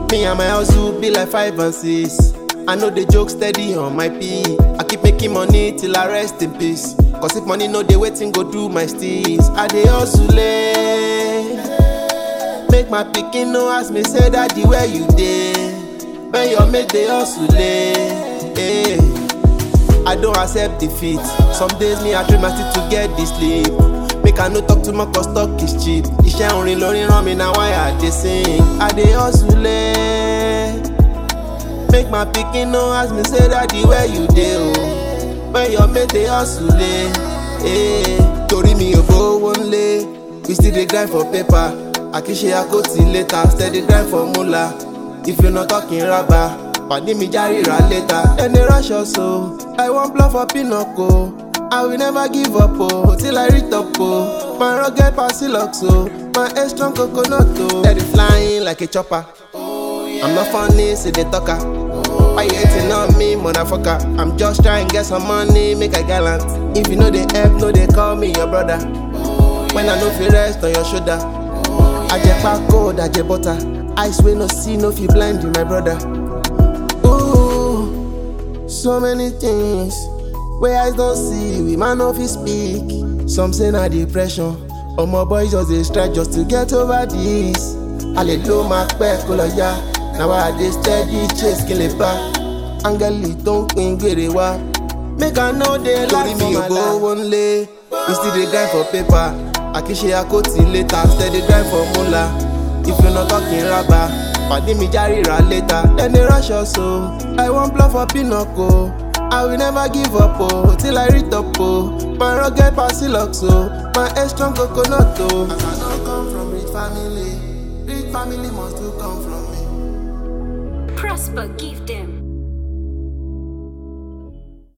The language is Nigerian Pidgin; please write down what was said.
Me and my hustle be like five and six. I know the joke steady on my P. I keep making money till I rest in peace. Cause if money no dey waiting go do my steez. I dey hustle eh. Make my pikin no ask me say daddy where you dey. When your mate dey hustle eh. eh. I don't accept defeat. Some days me I train my teeth to get this sleep. Make I no talk too much cause talk is cheap. Iṣẹ́ orin lórí ràn mí na why I dey sing. I dey hustle eh. Make my pikin no ask me say daddy where you dey o. When your mate dey hustle eh. eh. Torí mi ò gbówó nlé, we still dey grind for paper. Àkíṣe àkótì later, steady grind for mula. If you no talking raba, pàdé mi járe ra later. Ẹni rush us o, I wan blow for pinnacle. I will never give up oh, till I reach top oh. My rugged Pasilux oh, my head strong coconut oh. Steady flying like a chopper. I'm not funny, say they talker. Why you hating on me, motherfucker? I'm just trying to get some money, make a gallant. If you know they help, no they call me your brother. When I know fi rest on your shoulder. Ajepa cold, aje butter. Eyes wey no see, no fi blind you, my brother. Ooh, so many things wey eyes don see, we man no fit speak. Some say na depression, omo boys just dey strike just to get over this. Alè ló máa pẹ́ kó lọ yá, na why I dey steady chase kí n lè bá. Áńgẹ́lì tó ń pín gbèrè wá. Make I no dey lie for my life. Torí mi ò gbówó nlé, we still dey grind for paper. Àkíṣe àkótì later, steady grind for mula. If you no talking raba, pàdé mi járe ra later. Dem dey rush us o, I wan blow for pinnacle. I will never give up oh, till I reach top oh. My rugged Pasilux oh, my head strong coconut oh. As I don't come from rich family, rich family must to come from me. Prosper, give them.